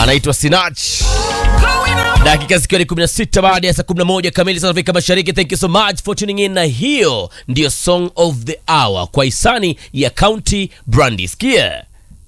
anaitwa Sinach. Dakika zikiwa ni 16 baada ya saa 11 kamili za Afrika Mashariki. Thank you so much for tuning in, na hiyo ndiyo song of the hour kwa hisani ya County Brandy. Sikia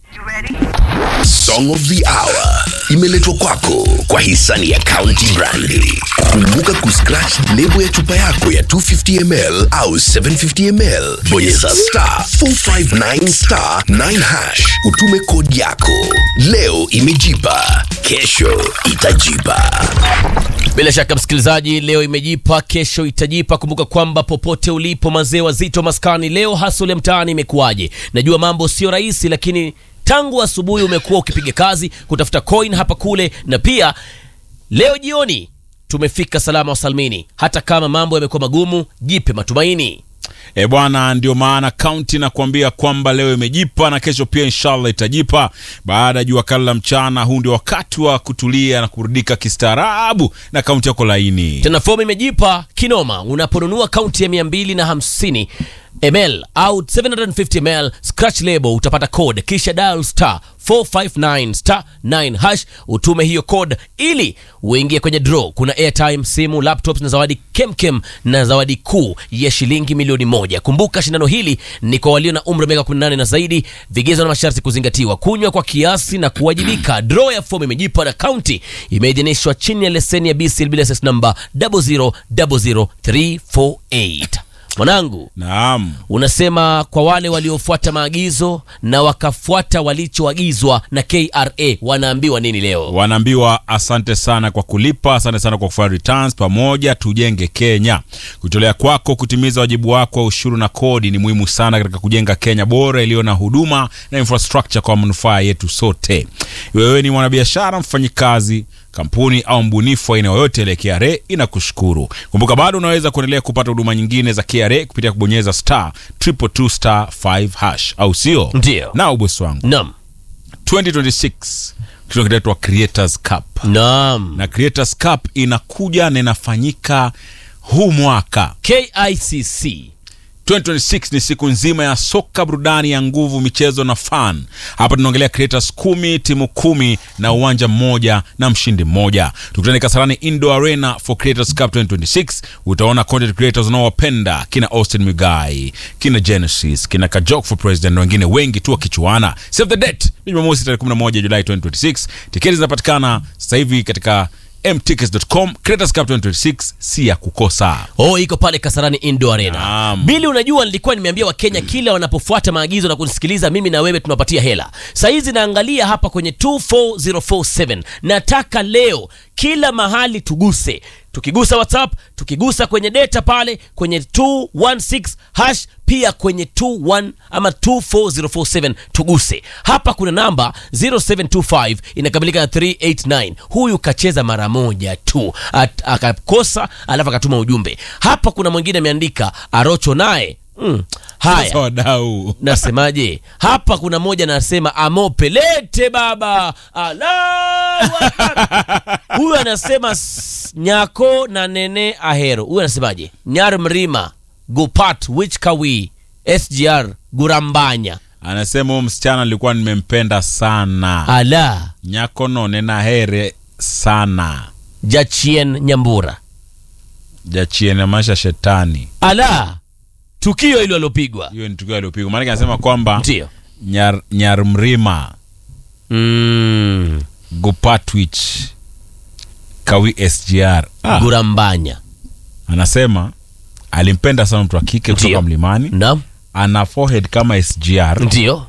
Song of the Hour imeletwa kwako kwa hisani ya County Brandy. Kumbuka kuscratch lebo ya chupa yako ya 250ml au 750ml, bonyeza star 459 star 9 hash, utume kodi yako. Leo imejipa, kesho itajipa. Bila shaka msikilizaji, leo imejipa, kesho itajipa. Kumbuka kwamba popote ulipo, mazee wazito maskani, leo hasole mtaani imekuwaje? Najua mambo sio rahisi, lakini tangu asubuhi umekuwa ukipiga kazi kutafuta coin hapa kule, na pia leo jioni tumefika salama wa salmini. Hata kama mambo yamekuwa magumu, jipe matumaini. E bwana, ndio maana kaunti nakuambia kwamba leo imejipa na kesho pia inshallah itajipa. Baada ya jua kali la mchana, huu ndio wakati wa kutulia na kurudika kistaarabu na kaunti yako laini. Tena fomu imejipa kinoma. Unaponunua kaunti ya 250 ml au 750 ml scratch label utapata code, kisha dial star 459 star 9 hash, utume hiyo code ili uingie kwenye draw. Kuna airtime, simu, laptops na zawadi kemkem na zawadi kuu ya shilingi milioni moja. Kumbuka shindano hili ni kwa walio na umri wa miaka 18 na zaidi, vigezo na masharti kuzingatiwa. Kunywa kwa kiasi na kuwajibika. Draw ya fomu imejipa na kaunti imeidhinishwa chini ya leseni ya BCL license number 0000348. Mwanangu, Naam. unasema kwa wale waliofuata maagizo na wakafuata walichoagizwa na KRA wanaambiwa nini leo? Wanaambiwa asante sana kwa kulipa, asante sana kwa kufanya returns. Pamoja tujenge Kenya. Kujitolea kwako kutimiza wajibu wako wa ushuru na kodi ni muhimu sana katika kujenga Kenya bora iliyo na huduma na infrastructure kwa manufaa yetu sote. Wewe ni mwanabiashara, mfanyikazi kampuni au mbunifu wa aina yoyote ile, KRA inakushukuru. Kumbuka bado unaweza kuendelea kupata huduma nyingine za KRA kupitia kubonyeza star triple two star 5 hash, au sio? Ndio. Na ubosi wangu Naam. 2026 kitu kinaitwa Creators Cup Naam. na Creators Cup inakuja na inafanyika huu mwaka KICC 2026 ni siku nzima ya soka, burudani ya nguvu, michezo na fun. Hapa tunaongelea creators kumi, timu kumi na uwanja mmoja na mshindi mmoja. Tukutane Kasarani Indoor Arena for Creators Cup 2026. Utaona content creators unaowapenda kina Austin Migai, kina Genesis, kina Kajok for President na wengine wengi tu wakichuana. Save the date ni Jumamosi tarehe 11 Julai 2026. Tiketi zinapatikana sasa hivi katika mtickets.com. Creators Cup 2026 si ya kukosa. Oh, iko pale Kasarani Indoor Arena. Naam. Bili, unajua nilikuwa nimeambia Wakenya kila wanapofuata maagizo na kunisikiliza mimi na wewe tunapatia hela. Saizi naangalia hapa kwenye 24047. Nataka leo kila mahali tuguse. Tukigusa WhatsApp, tukigusa kwenye data pale kwenye 216 hash pia kwenye 21 ama 24047 tuguse. Hapa kuna namba 0725 inakamilika na 389. Huyu kacheza mara moja tu At- akakosa, alafu akatuma ujumbe. Hapa kuna mwingine ameandika Arocho naye mm. Haya, Sasa wadau nasemaje hapa? Kuna moja anasema amope lete baba, Allahu Akbar. Huyu anasema s- nyako na nene ahero. Huyu anasemaje? nyar mrima gupat wich kawi sgr gurambanya anasema huyo msichana alikuwa nimempenda sana ala nyako none na here sana jachien nyambura jachiene maisha shetani ala tukio hilo alopigwa hiyo ni tukio aliopigwa maanake anasema kwamba ndio nyar, nyarmrima mm. gupatwich kawi sgr ah, gurambanya anasema alimpenda sana mtu wa kike kutoka Ndio. mlimani naam ana forehead kama sgr ndio